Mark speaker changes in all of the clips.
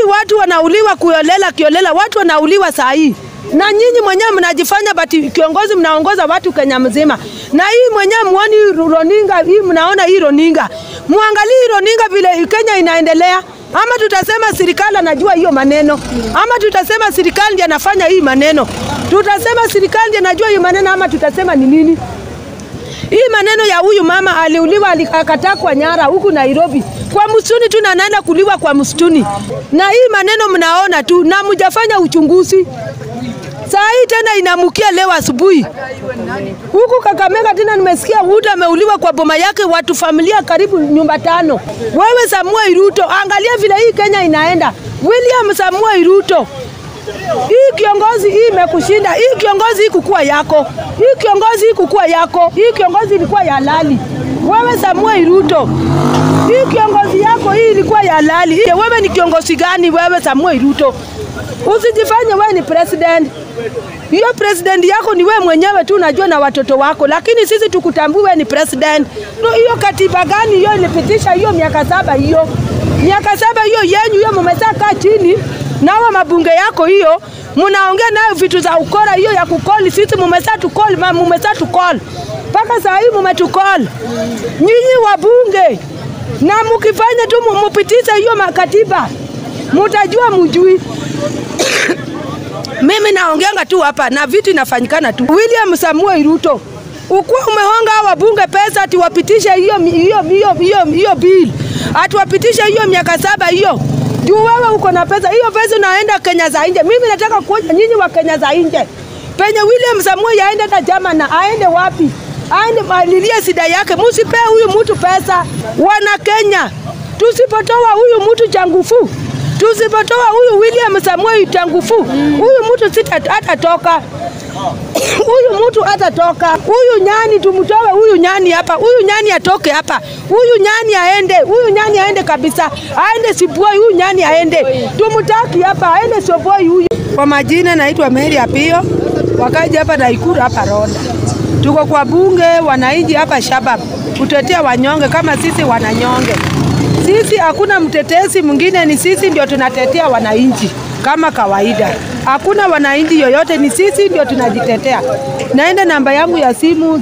Speaker 1: watu wanauliwa kuolela kiolela, watu wanauliwa saa hii na nyinyi mwenyewe mnajifanya bati kiongozi, mnaongoza watu Kenya mzima, na hii mwenyewe muoni roninga hii, mnaona hii roninga, muangalie hii roninga vile Kenya inaendelea. Ama tutasema serikali anajua hiyo maneno, ama tutasema serikali ndiye anafanya hii maneno, tutasema serikali ndiye anajua hiyo maneno, ama tutasema ni nini? Hii maneno ya huyu mama aliuliwa, alikatakwa nyara huku Nairobi kwa msituni tu, na anaenda kuliwa kwa msituni, na hii maneno mnaona tu na mjafanya uchunguzi. Saa hii tena inamukia leo asubuhi huku Kakamega, tena nimesikia mtu ameuliwa kwa boma yake, watu familia karibu nyumba tano. Wewe Samuel Ruto, angalia vile hii Kenya inaenda. William Samuel Ruto, hii kiongozi hii imekushinda. Hii kiongozi hii kukua yako, hii kiongozi hii kukua yako, hii kiongozi ilikuwa ya halali. Wewe Samuel Ruto, hii kiongozi yako hii ilikuwa ya halali. Wewe ni kiongozi gani wewe Samuel Ruto? Usijifanye wewe ni president. Hiyo president yako ni wewe mwenyewe tu unajua na watoto wako, lakini sisi tukutambue wewe ni president. No, hiyo katiba gani hiyo ilipitisha hiyo miaka saba hiyo miaka saba hiyo yenyu hiyo, mmesaa kaa chini nawa mabunge yako hiyo, mnaongea nayo vitu za ukora hiyo ya kukoli sisi, mmesaa tukoli, mmesaa tukoli mpaka saa hii mmetukoli nyinyi wabunge, na mkifanya tu mupitishe hiyo makatiba mutajua mujui mimi naongeanga tu hapa na vitu inafanyikana tu. William Samuel Ruto, ukuwa umehonga wabunge pesa ati wapitishe hiyo hiyo hiyo hiyo hiyo bill, ati wapitishe hiyo miaka saba hiyo juu wewe uko na pesa hiyo, pesa unaenda Kenya za nje. Mimi nataka kuonya nyinyi wa Kenya za nje, penye William Samuel aende hata Germany, aende wapi? Aende alilie shida yake, msipee huyu mtu pesa. Wana Kenya, tusipotoa huyu mtu changufu tusipotoa huyu William Samuel Changufu huyu mtu sita hatatoka huyu mtu hatatoka. Huyu nyani tumtoe huyu nyani hapa, huyu nyani atoke hapa, huyu nyani aende, huyu nyani aende kabisa, aende Siboi, huyu nyani aende, tumtaki hapa, aende Siboi huyu. Kwa majina naitwa Mary Apio, wakaji hapa Naikuru hapa Ronda, tuko kwa bunge wananchi hapa Shabab kutetea wanyonge kama sisi wananyonge sisi hakuna mtetezi mwingine, ni sisi ndio tunatetea wananchi kama kawaida. Hakuna wananchi yoyote, ni sisi ndio tunajitetea. Naenda namba yangu ya simu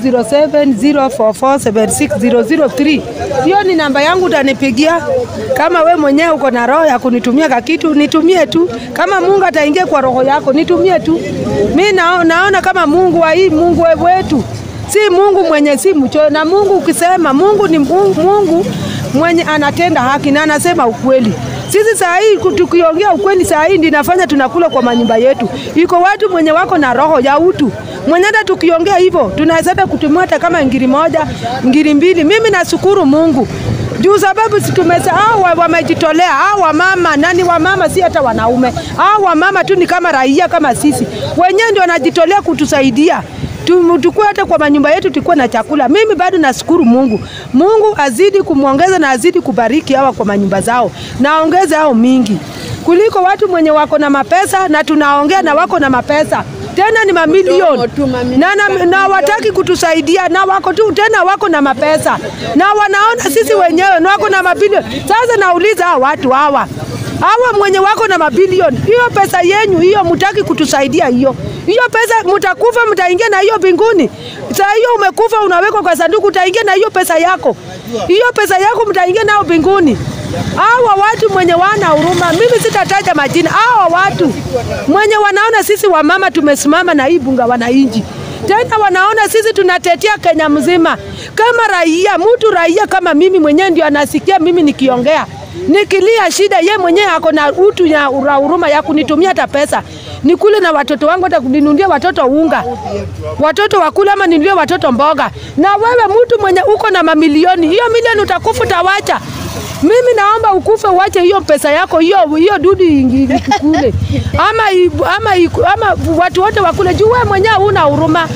Speaker 1: 0704476003 hiyo ni namba yangu, utanipigia kama we mwenyewe uko na roho ya kunitumia kakitu, nitumie tu. Kama Mungu ataingia kwa roho yako, nitumie tu. Mi nao, naona kama Mungu wa hii Mungu wetu si Mungu mwenye si mchoyo, na Mungu ukisema Mungu ni Mungu, Mungu mwenye anatenda haki na anasema ukweli. Sisi saa hii tukiongea ukweli, saa hii ndio inafanya tunakula kwa manyumba yetu. Iko watu mwenye wako na roho ya utu, mwenye hata tukiongea hivyo tunaweza hata kutumia hata kama ngiri moja ngiri mbili. Mimi nashukuru Mungu juu sababu tumesa hao wamejitolea hao wamama, nani wamama, si hata wanaume. Hao wamama tu ni kama raia kama sisi, wenyewe ndio wanajitolea kutusaidia tukue hata kwa manyumba yetu tukue na chakula. Mimi bado nashukuru Mungu. Mungu azidi kumwongeza na azidi kubariki hawa kwa manyumba zao, naongeze hao mingi kuliko watu mwenye wako na mapesa, na tunaongea na wako na mapesa tena ni mamilioni na, na, na wataki kutusaidia na wako tu tena wako na mapesa na wanaona sisi wenyewe na wako na mabilioni. Sasa nauliza hawa watu hawa hawa mwenye wako na mabilioni, hiyo pesa yenyu hiyo mutaki kutusaidia hiyo hiyo pesa mtakufa, mtaingia na hiyo mbinguni. Saa hiyo umekufa, unawekwa kwa sanduku, utaingia na hiyo pesa yako, hiyo pesa yako mtaingia nayo mbinguni. Hawa watu mwenye wana huruma, mimi sitataja majina. Hawa watu mwenye wanaona sisi wamama tumesimama na hii bunga wananchi tena wanaona sisi tunatetea Kenya mzima kama raia, mtu raia kama mimi mwenyewe ndio anasikia mimi nikiongea nikilia shida, ye mwenyewe ako na utu ya huruma ya kunitumia hata pesa nikule na watoto wangu, hata kuninunulia watoto unga, watoto wakula, ama ninunulie watoto mboga. Na wewe mtu mwenye uko na mamilioni, hiyo milioni utakufa, utawacha. Mimi naomba ukufe, uache hiyo pesa yako, hiyo hiyo dudu ikikule, ama, ama, ama watu wote wakule, juu wewe mwenyewe huna huruma.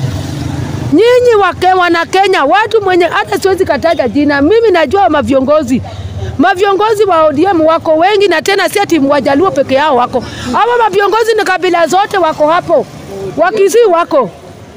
Speaker 1: Nyinyi wake wana Kenya, watu mwenye hata siwezi kataja jina, mimi najua maviongozi maviongozi wa ODM wako wengi, na tena si ati Wajaluo peke yao wako hawa maviongozi, ni kabila zote wako hapo, Wakisii wako,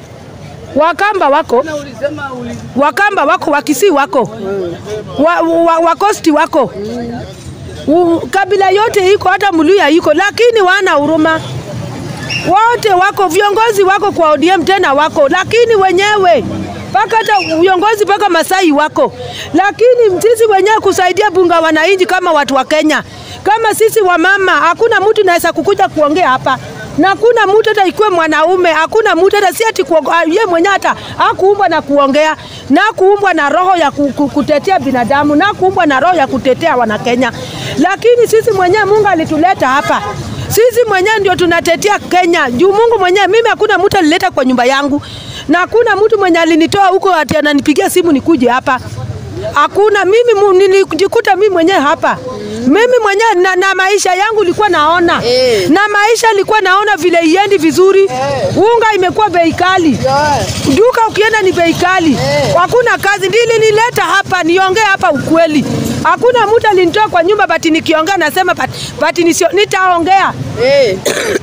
Speaker 1: Wakamba wako, Wakamba wako, Wakisii wako, wa, wa, Wakosti wako U, kabila yote iko, hata Mluya iko, lakini wana huruma wote wako viongozi wako kwa ODM tena wako, lakini wenyewe mpaka hata viongozi mpaka Masai wako, lakini sisi wenyewe kusaidia bunga wananchi kama watu wa Kenya, kama sisi wamama, hakuna mtu naweza kukuja kuongea hapa na hakuna mtu hata ikiwa mwanaume, hakuna mtu hata si ati ye mwenyewe hata hakuumbwa na kuongea na kuumbwa na roho ya ku- ku- kutetea binadamu na kuumbwa na roho ya kutetea Wanakenya, lakini sisi mwenyewe Mungu alituleta hapa sisi mwenyewe ndio tunatetea Kenya juu Mungu mwenyewe. Mimi hakuna mtu alileta kwa nyumba yangu na hakuna mtu mwenye alinitoa huko ati ananipigia simu nikuje hapa. Hakuna, mimi mu- nilijikuta mimi mwenyewe hapa. Mimi mwenyewe na, na maisha yangu ilikuwa naona
Speaker 2: Eh.
Speaker 1: na maisha ilikuwa naona vile iendi vizuri. Unga imekuwa bei kali, duka ukienda ni bei kali, hakuna kazi. Ndili nileta hapa niongee hapa ukweli. Hakuna mtu alinitoa kwa nyumba, bati nikiongea nasema bati, bati nisio, nitaongea
Speaker 2: Eh.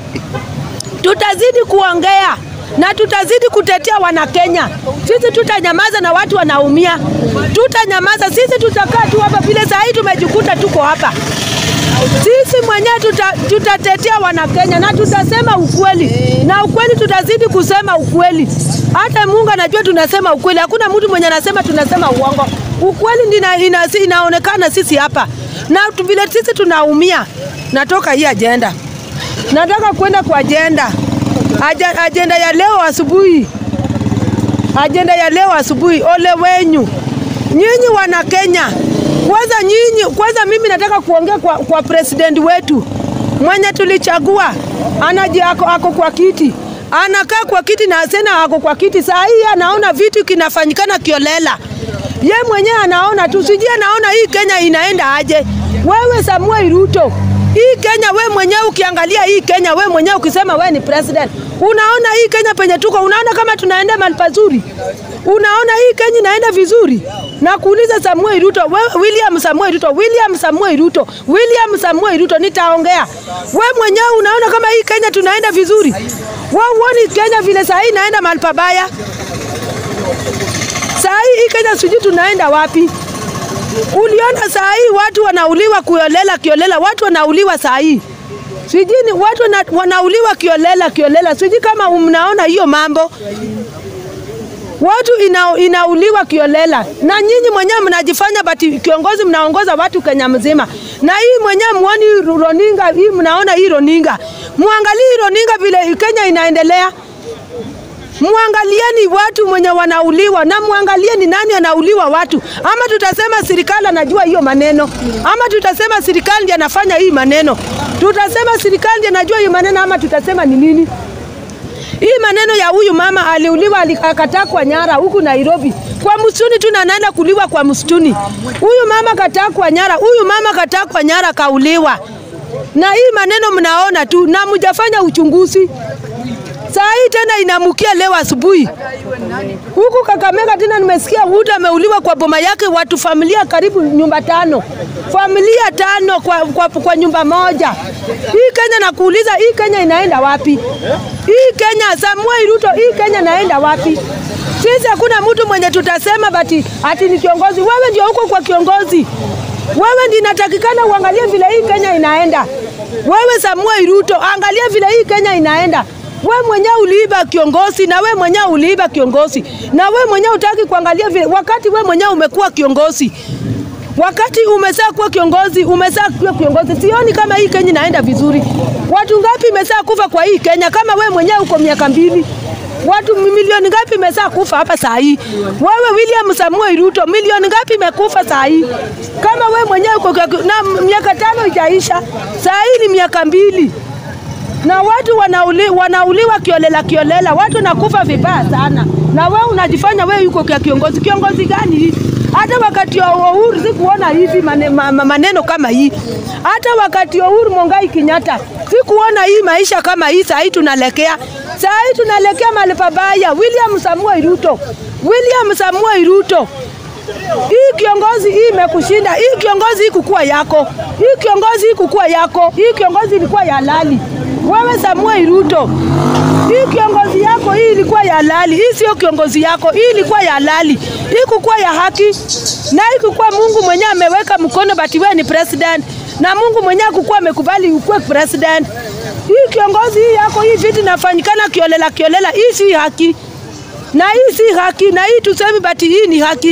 Speaker 1: tutazidi kuongea na tutazidi kutetea Wanakenya. Sisi tutanyamaza na watu wanaumia, tutanyamaza. Sisi tutakaa tu hapa vile saa hii tumejikuta tuko hapa. Sisi mwenyewe tuta, tutatetea Wanakenya na tutasema ukweli, na ukweli tutazidi kusema ukweli. Hata Mungu anajua tunasema ukweli, hakuna mtu mwenye anasema tunasema uongo. Ukweli ndina, ina, inaonekana sisi hapa na tu- vile sisi tunaumia. Natoka hii ajenda nataka kwenda kwa ajenda Aja, ajenda ya leo asubuhi, ajenda ya leo asubuhi. Ole wenyu nyinyi wana Kenya, kwanza nyinyi, kwanza mimi nataka kuongea kwa, kwa president wetu mwenye tulichagua, anaji ako, ako kwa kiti anakaa kwa kiti na sena ako kwa kiti saa hii, anaona vitu kinafanyikana kiolela. Ye mwenyewe anaona tu, sijui anaona hii Kenya inaenda aje. Wewe Samuel Ruto, hii Kenya we mwenyewe ukiangalia hii Kenya we mwenyewe ukisema we ni president, unaona hii Kenya penye tuko, unaona kama tunaenda mahali pazuri? Unaona hii Kenya inaenda vizuri? Na kuuliza Samuel Ruto, we, William Samuel Ruto, William Samuel Ruto, William Samuel Ruto, nitaongea. We mwenyewe unaona kama hii Kenya tunaenda vizuri? We uoni Kenya vile saa hii inaenda mahali pabaya? Saa hii hii Kenya sijui tunaenda wapi? Uliona saa hii watu wanauliwa kiolela kiolela, watu wanauliwa saa hii sijui ni watu wana, wanauliwa kiolela kiolela, sijui kama mnaona hiyo mambo watu ina, inauliwa kiolela, na nyinyi mwenyewe mnajifanya bati kiongozi, mnaongoza watu Kenya mzima, na hii mwenyewe muoni roninga hii, mnaona hii roninga, muangalie hii roninga vile Kenya inaendelea Muangalieni watu mwenye wanauliwa na muangalieni nani anauliwa watu, ama tutasema serikali anajua hiyo maneno, ama tutasema serikali ndiye anafanya hii maneno, tutasema serikali ndiye anajua hiyo maneno, ama tutasema ni nini? Hii maneno ya huyu mama aliuliwa, akatakwa nyara huku Nairobi kwa msituni tu, na anaenda kuliwa kwa msituni. Huyu mama katakwa nyara, huyu mama katakwa nyara, kauliwa. Na hii maneno mnaona tu na mjafanya uchunguzi. Saa hii tena inamukia leo asubuhi huku Kakamega, tena nimesikia mtu ameuliwa kwa boma yake, watu familia karibu nyumba tano, familia tano kwa, kwa, kwa nyumba moja. Hii Kenya nakuuliza, hii Kenya inaenda wapi? Hii Kenya, Samuel Ruto, hii Kenya inaenda wapi? Sisi hakuna mtu mwenye tutasema bati ati ni kiongozi. Wewe ndio uko kwa kiongozi, wewe ndio inatakikana uangalie vile hii Kenya inaenda. Wewe Samuel Ruto, angalia vile hii Kenya inaenda we mwenyewe uliiba kiongozi na we mwenyewe uliiba kiongozi na we mwenyewe utaki kuangalia vile, wakati we mwenyewe umekuwa kiongozi, wakati umesaa kuwa kiongozi, umesaa kuwa kiongozi, sioni kama hii Kenya inaenda vizuri. Watu ngapi imesaa kufa kwa hii Kenya? Kama we mwenyewe uko miaka mbili watu milioni ngapi imesaa kufa hapa saa hii? Wewe William Samuel Ruto, milioni ngapi imekufa saa hii? Kama we mwenyewe uko na miaka tano ijaisha, saa hii ni miaka mbili na watu wanauli, wanauliwa kiolela kiolela, watu wanakufa vibaya sana, na wewe unajifanya wewe yuko kwa kiongozi. Kiongozi gani hii? Hata wakati wa Uhuru sikuona hivi mane, ma, maneno kama hii. Hata wakati wa Uhuru Mongai Kenyatta sikuona hii maisha kama hii. Saa hii tunalekea, saa hii tunalekea mahali pabaya. William Samuel Ruto, William Samuel Ruto, hii kiongozi hii imekushinda. Hii kiongozi hii kukua yako, hii kiongozi hii kukua yako, hii kiongozi ilikuwa ya halali. Wewe Samuel Ruto, hii kiongozi yako hii ilikuwa ya halali. Hii sio kiongozi yako, hii ilikuwa ya halali. Hii kukuwa ya haki na hii kukuwa Mungu mwenyewe ameweka mkono, bati wewe ni president na Mungu mwenyewe kukuwa amekubali ukuwe president. Hii kiongozi hii yako hii vitu inafanyikana kiolela kiolela, hii si haki na hii si haki, na hii tusemi bati hii ni haki.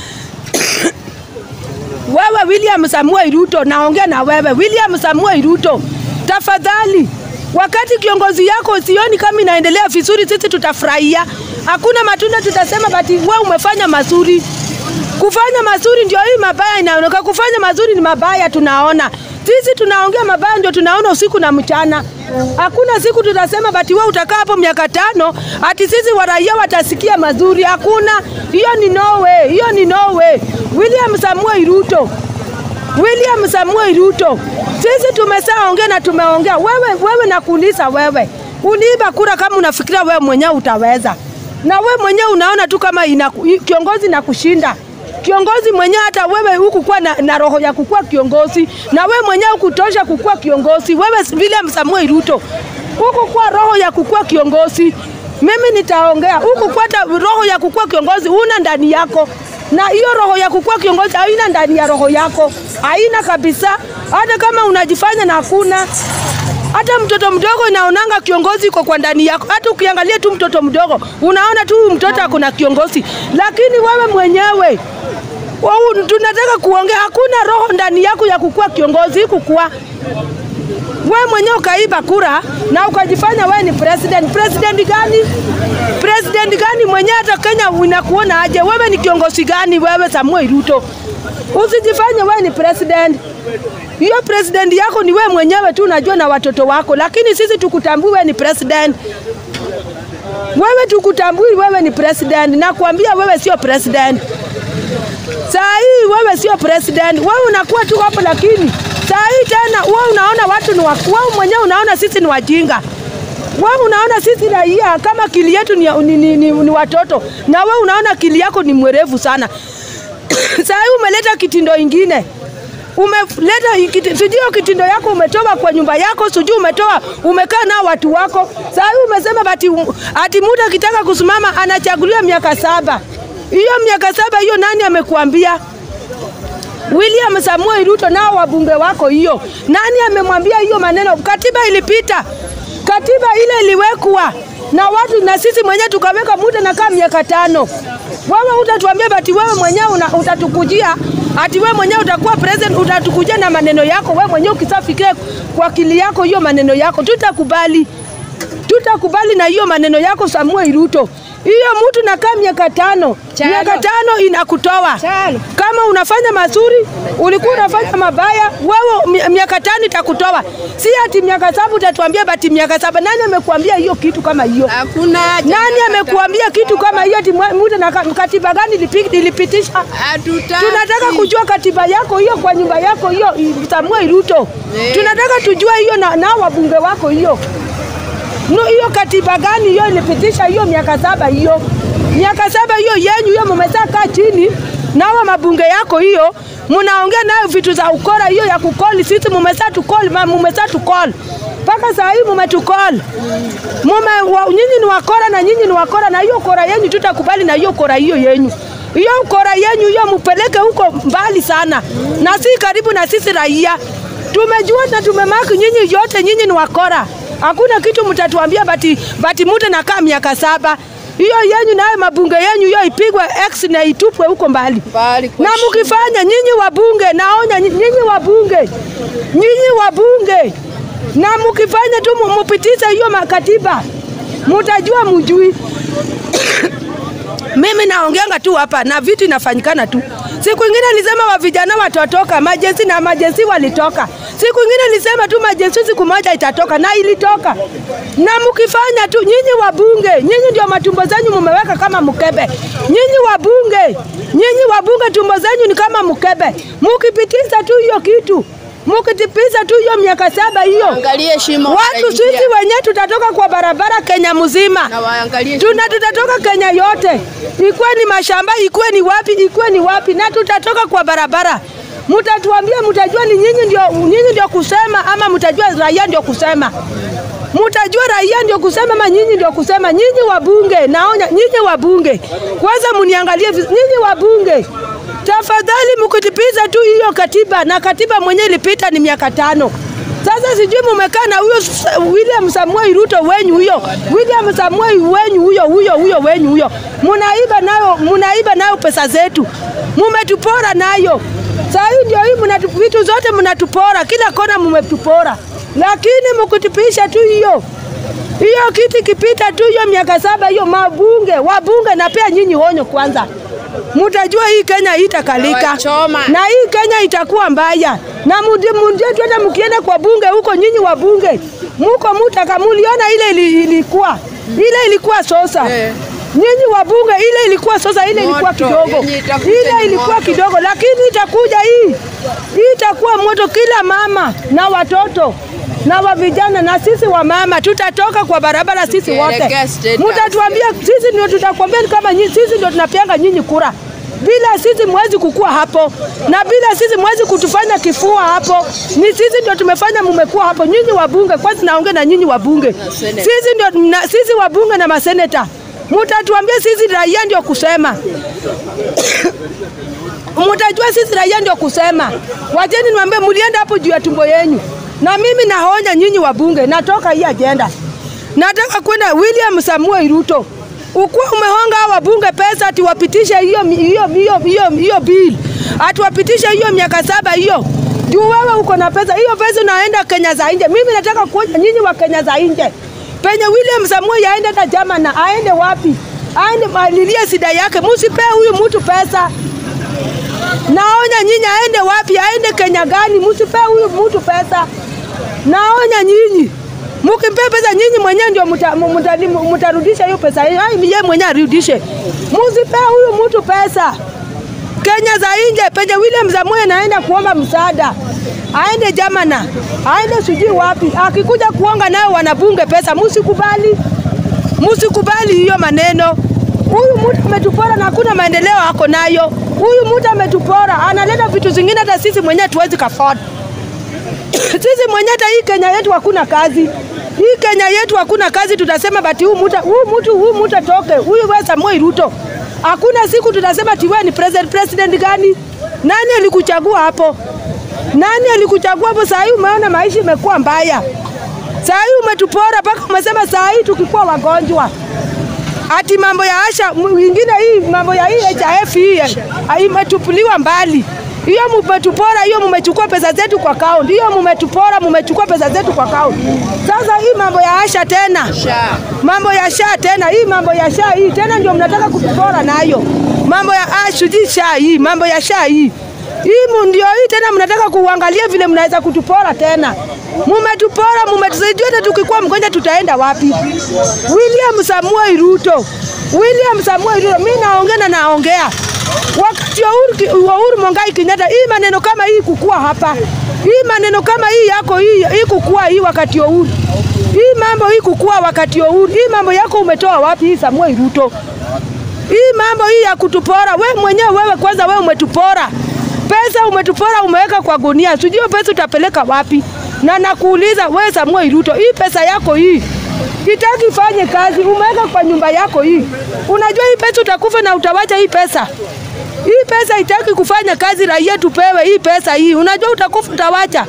Speaker 1: Wewe William Samuel Ruto, naongea na wewe William Samuel Ruto, tafadhali, wakati kiongozi yako sioni kama inaendelea vizuri, sisi tutafurahia. Hakuna matunda tutasema bati wewe umefanya mazuri. Kufanya mazuri ndio hii mabaya inaoneka. Kufanya mazuri ni mabaya, tunaona sisi tunaongea mabaya, ndio tunaona usiku na mchana. Hakuna siku tutasema bati wewe utakaa hapo miaka tano ati sisi waraia watasikia mazuri. Hakuna hiyo, ni no way, hiyo ni no way. William Samuel Ruto, William Samuel Ruto, sisi tumesaongea na tumeongea. Wewe, wewe nakuuliza wewe, uliiba kura kama unafikiria wewe mwenyewe utaweza? Na wewe mwenyewe unaona tu kama ina, kiongozi na kushinda kiongozi mwenyewe. Hata wewe hukukuwa na, na roho ya kukuwa kiongozi, na wewe mwenyewe hukutosha kukuwa kiongozi. Wewe William Samuel Ruto hukukuwa roho ya kukuwa kiongozi. Mimi nitaongea hukukuwa roho ya kukuwa kiongozi, una ndani yako na hiyo roho ya kukuwa kiongozi haina ndani ya roho yako, haina kabisa. Hata kama unajifanya na hakuna hata mtoto mdogo inaonanga kiongozi iko kwa ndani yako. Hata ukiangalia tu mtoto mdogo unaona tu mtoto akona kiongozi, lakini wewe mwenyewe wau, tunataka kuongea, hakuna roho ndani yako ya kukuwa kiongozi. Kukuwa wewe mwenyewe ukaiba kura na ukajifanya wewe ni president. President gani? President gani mwenyewe? Hata Kenya inakuona aje? Wewe ni kiongozi gani wewe, Samuel Ruto? Usijifanye wewe ni president hiyo president yako ni wewe mwenyewe tu unajua na watoto wako, lakini sisi tukutambui wewe ni president. Wewe tukutambui wewe ni president, na kuambia wewe sio president. Saa hii wewe sio president, wewe unakuwa tu hapo, lakini saa hii tena wewe unaona watu ni wewe mwenyewe unaona sisi ni wajinga. Wewe unaona sisi raia kama akili yetu ni, ni, ni, ni, ni watoto, na wewe unaona akili yako ni mwerevu sana. Saa hii umeleta kitindo ingine umeleta sijui kitindo yako umetoa kwa nyumba yako, sijui umetoa umekaa nao watu wako. Saa hii umesema bati ati mtu akitaka kusimama anachaguliwa miaka saba. Hiyo miaka saba hiyo nani amekuambia? William Samuel Ruto nao wabunge wako, hiyo nani amemwambia hiyo maneno? Katiba ilipita, katiba ile iliwekwa na watu na sisi mwenyewe tukaweka muda na kama miaka tano. Wewe utatuambia bati wewe mwenyewe utatukujia ati wewe mwenyewe utakuwa president, utatukujia na maneno yako wewe mwenyewe. Ukisafikia kwa akili yako hiyo maneno yako, tutakubali, tutakubali na hiyo maneno yako Samuel Ruto. Hiyo mtu nakaa miaka tano, miaka tano inakutoa Chalo. Kama unafanya mazuri, ulikuwa unafanya mabaya, wewe miaka tano itakutoa, si ati miaka saba utatuambia bati miaka saba. Nani amekuambia hiyo kitu kama hiyo?
Speaker 2: Hakuna.
Speaker 1: Nani amekuambia kitu kama hiyo? Ati mtu na katiba gani ilipitisha?
Speaker 2: Hatutaki.
Speaker 1: Tunataka kujua katiba yako hiyo kwa nyumba yako hiyo, Samuel Ruto. Tunataka tujua hiyo na, na wabunge wako hiyo No, hiyo katiba gani hiyo ilipitisha hiyo miaka saba hiyo miaka saba hiyo yenyu hiyo, mmesaa kaa chini nawa mabunge yako hiyo, mnaongea nayo vitu za ukora hiyo ya kukoli sisi, mmesaa tukoli, mmesaa tukoli mpaka saa hii mmetukoli mume wa, nyinyi ni wakora na nyinyi ni wakora, na hiyo kora yenyu tutakubali na hiyo kora hiyo yenyu hiyo kora yenyu hiyo mupeleke huko mbali sana, na si karibu na sisi raia. Tumejua na tumemaki nyinyi yote, nyinyi ni wakora hakuna kitu mtatuambia bati, bati mute nakaa miaka saba hiyo yenyu nayo mabunge yenyu hiyo ipigwe X na itupwe huko mbali,
Speaker 2: Mbali kwa
Speaker 1: na mkifanya nyinyi wabunge, naonya nyinyi wabunge, nyinyi wabunge, na mkifanya tu mupitishe hiyo makatiba, mutajua mujui mimi naongeanga tu hapa na vitu inafanyikana tu. Siku ingine nilisema wa vijana watatoka majensi na majensi walitoka. Siku ingine nilisema tu majensi siku moja itatoka na ilitoka. Na mkifanya tu nyinyi wabunge, nyinyi ndio matumbo zenyu mumeweka kama mkebe. Nyinyi wabunge, nyinyi wabunge tumbo zenyu ni kama mkebe. Mkipitisha tu hiyo kitu mukitipiza tu hiyo miaka saba hiyo,
Speaker 2: Angalie shimo.
Speaker 1: watu
Speaker 2: wataingia.
Speaker 1: sisi wenyewe tutatoka kwa barabara Kenya mzima
Speaker 2: Na waangalie
Speaker 1: tuna tutatoka Kenya yote, ikuwe ni mashamba, ikuwe ni wapi, ikuwe ni wapi, na tutatoka kwa barabara. Mutatuambia, mutajua ni nyinyi ndio, nyinyi ndio kusema ama mutajua raia ndio kusema mutajua raia ndio kusema ama nyinyi ndio kusema. Nyinyi wabunge, naonya nyinyi wabunge, kwanza muniangalie viz- nyinyi wabunge Tafadhali mkitipiza tu hiyo katiba, na katiba mwenyewe ilipita ni miaka tano. Sasa sijui mumekaa na huyo S- William Samuel Ruto wenyu huyo, William Samuel wenyu huyo huyo huyo wenyu huyo, munaiba nayo, munaiba nayo pesa zetu, mumetupora nayo. Saa hii ndio hii mnatu, vitu zote mnatupora, kila kona mumetupora, lakini mkitipisha tu hiyo hiyo kiti kipita tu hiyo miaka saba hiyo, mabunge wabunge, napea nyinyi honyo kwanza, mutajua hii Kenya itakalika
Speaker 2: Wachoma.
Speaker 1: na hii Kenya itakuwa mbaya, na mudi mundie twende, mkienda kwa bunge huko, nyinyi wabunge muko mutaka, muliona ile ili- ilikuwa ile ilikuwa sosa
Speaker 2: Eh.
Speaker 1: Nyinyi wabunge ile ilikuwa sasa, ile ilikuwa
Speaker 2: Moto,
Speaker 1: kidogo,
Speaker 2: yenye itakuja
Speaker 1: ile
Speaker 2: ni
Speaker 1: ilikuwa
Speaker 2: moto.
Speaker 1: kidogo, lakini itakuja hii, hii itakuwa moto. Kila mama na watoto na wa vijana na sisi wa mama tutatoka kwa barabara sisi wote,
Speaker 2: Tukielekea State House.
Speaker 1: mutatuambia sisi ndio tutakwambia kama nyinyi, sisi ndio tunapianga nyinyi kura. Bila sisi mwezi kukua hapo, na bila sisi mwezi kutufanya kifua hapo. Ni sisi ndio tumefanya mumekuwa hapo. Nyinyi wabunge, kwanza naongea na nyinyi wabunge,
Speaker 2: seneta.
Speaker 1: sisi ndio na, sisi wabunge na maseneta mutatuambia sisi raia ndio kusema mutajua sisi raia ndio kusema. Wacheni niwaambie, mulienda hapo juu ya tumbo yenyu, na mimi nahonya nyinyi wabunge, natoka hii ajenda, nataka kwenda William Samuel Ruto, ukuwa umehonga hawa wabunge pesa ati wapitishe hiyo hiyo hiyo hiyo hiyo bill, ati wapitishe hiyo miaka saba hiyo juu wewe uko na pesa hiyo, pesa unaenda Kenya za nje. Mimi nataka kuonya nyinyi wa Kenya za nje, penye William Samuel aende hata Germany, aende wapi? Aende alilie shida yake, musipee huyu mtu pesa. Naonya nyinyi aende wapi? Aende Kenya gani? Msipee huyu mtu pesa. Naonya nyinyi mkimpea pesa nyinyi mwenyewe ndio muta- mu- muta- mu- mutarudisha hiyo pesa yenu. Ai, yeye mwenyewe arudishe. Msipee huyu mtu pesa. Kenya za nje penye William Samoei naenda kuomba msaada, aende Jamana, aende sijui wapi, akikuja kuonga nayo wanabunge pesa, musikubali, musikubali hiyo maneno. Huyu mtu ametupora na hakuna maendeleo ako nayo. Huyu mtu ametupora, analeta vitu zingine hata sisi mwenyewe tuwezi kaford. sisi mwenyewe hata hii Kenya yetu hakuna kazi. Hii Kenya yetu hakuna kazi, tutasema bati huyu mtu huyu mtu huyu mtu atoke, huyu wewe Samoei Ruto. Hakuna siku tutasema ati wewe ni president. President gani? Nani alikuchagua hapo? Nani alikuchagua hapo? Saa hii umeona maisha imekuwa mbaya. Saa hii umetupora mpaka umesema saa hii tukikuwa wagonjwa ati mambo ya Asha mwingine hii mambo ya hii HIF hii ah, imetupuliwa mbali. Hiyo mmetupora, hiyo mmechukua pesa zetu kwa kaunti, hiyo mmetupora, mmechukua pesa zetu kwa kaunti. Sasa hii mambo ya Asha tena
Speaker 2: Sha.
Speaker 1: mambo ya sha tena, hii mambo ya sha hii tena ndio mnataka kutupora nayo, mambo ya ashuji sha hii, mambo ya sha hii hii mu- ndio hii tena mnataka kuangalia vile mnaweza kutupora tena. Mumetupora, mumetusaidia, hata tukikuwa mgonjwa tutaenda wapi? William Samuel Ruto, William Samuel Ruto, mimi naongea na naongea wakati wa Uhuru Ki- wa Uhuru Mongai Kenyatta, hii maneno kama hii kukua hapa, hii maneno kama hii yako hii, hii kukua hii wakati wa Uhuru hii mambo hii kukua wakati wa Uhuru, hii mambo yako umetoa wapi hii Samuel Ruto? Hii mambo hii ya kutupora, we mwenyewe wewe kwanza wewe umetupora. Pesa umetupora umeweka kwa gunia. Sijui hiyo pesa utapeleka wapi? Na nakuuliza wewe Samuel Ruto, hii pesa yako hii itaki ifanye kazi, umeweka kwa nyumba yako hii. Unajua hii pesa utakufa na utawacha hii pesa. Hii pesa itaki kufanya kazi, raia tupewe hii pesa hii. Unajua utakufa utawacha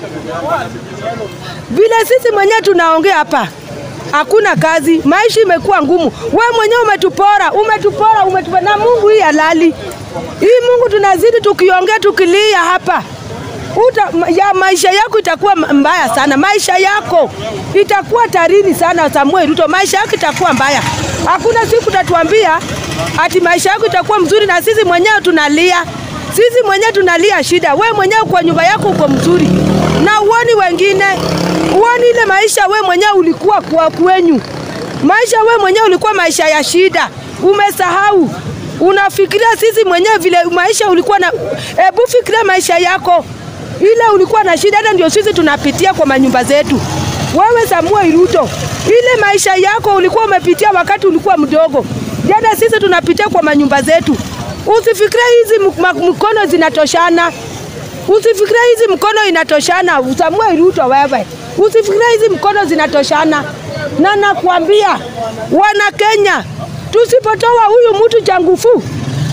Speaker 1: vile sisi mwenyewe tunaongea hapa, hakuna kazi, maisha imekuwa ngumu. We mwenyewe umetupora, umetupora, umetupora na Mungu hii halali hii Mungu tunazidi tukiongea tukilia hapa Uta, ma- ya maisha yako itakuwa m- mbaya sana, maisha yako itakuwa tarini sana. Samuel Ruto, maisha yako itakuwa mbaya. Hakuna siku tatuambia ati maisha yako itakuwa mzuri, na sisi mwenyewe tunalia, sisi mwenyewe tunalia shida. We mwenyewe kwa nyumba yako uko mzuri, na uoni wengine, uoni ile maisha we mwenyewe ulikuwa kwa kwenyu, maisha we mwenyewe ulikuwa maisha ya shida, umesahau unafikiria sisi mwenyewe vile maisha ulikuwa na, hebu fikiria maisha yako ile ulikuwa na shida, hata ndio sisi tunapitia kwa manyumba zetu. Wewe Samuel Ruto, ile maisha yako ulikuwa umepitia wakati ulikuwa mdogo, jana sisi tunapitia kwa manyumba zetu. Usifikiria hizi mk- ma- mkono zinatoshana, usifikiria hizi mkono inatoshana. Samuel Ruto, wewe usifikiria hizi mkono zinatoshana, na nakwambia wana Kenya, tusipotoa huyu mtu cha nguvu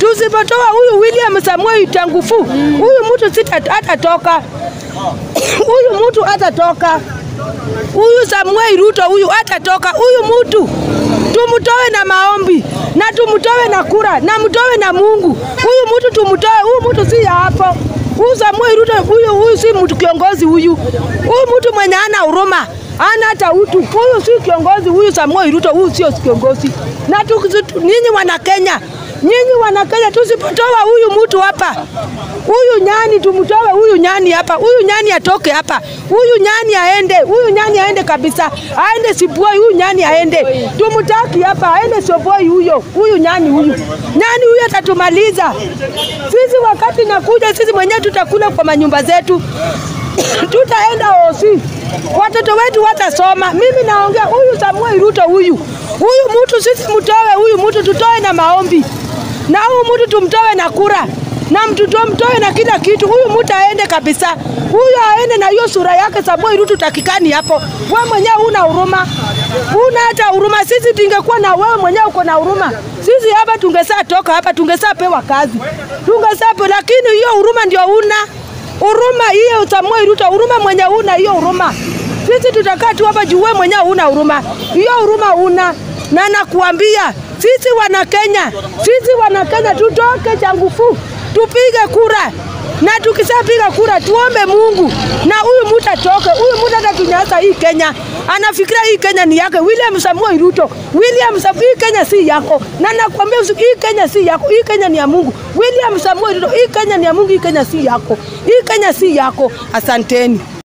Speaker 1: Tusipotoa huyu William Samuel Tangufu, huyu mtu sita hatatoka, huyu mtu hatatoka, huyu Samuel Ruto huyu hatatoka, huyu mtu tumtoe na maombi na tumtoe na kura na mtoe na Mungu. Huyu mtu tumtoe, huyu mtu si ya hapo. Huyu Samuel Ruto huyu, huyu si mtu kiongozi huyu, huyu mtu mwenye ana huruma ana hata utu. Huyu si kiongozi huyu, Samuel Ruto huyu sio kiongozi. Na tukizitu- nyinyi wana Kenya, nyinyi wana Kenya, tusipotoa huyu mtu hapa, huyu nyani tumtoe huyu nyani hapa, huyu nyani atoke hapa, huyu nyani aende, huyu nyani aende kabisa, aende Siboi, huyu nyani aende, tumtaki hapa, aende Siboi huyo, huyu nyani huyu, nyani huyu atatumaliza sisi. Wakati nakuja sisi mwenyewe tutakula kwa manyumba zetu tutaenda osi, watoto wetu watasoma. Mimi naongea huyu Samuel Ruto huyu huyu mtu sisi mtoe huyu mtu, tutoe na maombi na huyu mtu tumtoe na kura na mtoto mtoe na kila kitu. Huyu mtu aende kabisa, huyu aende na hiyo sura yake. Samuel Ruto takikani hapo. Wewe mwenyewe huna huruma, huna hata huruma. Sisi tungekuwa na wewe mwenyewe uko na huruma, sisi hapa tungesaa toka hapa, tungesaa pewa kazi, tungesaa pewa, lakini hiyo huruma ndio una huruma hiyo Samuel Ruto, huruma mwenye una hiyo huruma. Sisi tutakaa tu hapa juu wewe mwenyewe una huruma, hiyo huruma una. Na nakuambia sisi wana Kenya, sisi wana Kenya tutoke changufu, tupige kura na tukishapiga kura tuombe Mungu na huyu mtu atoke. Huyu mtu atatunyasa hii Kenya, anafikiria hii Kenya ni yake. William Samuel Ruto, William Samuel, hii Kenya si yako, na nakwambia usiku, hii Kenya si yako, hii Kenya ni ya Mungu. William Samuel Ruto, hii Kenya ni ya Mungu, hii Kenya si yako, hii Kenya si yako. Asanteni.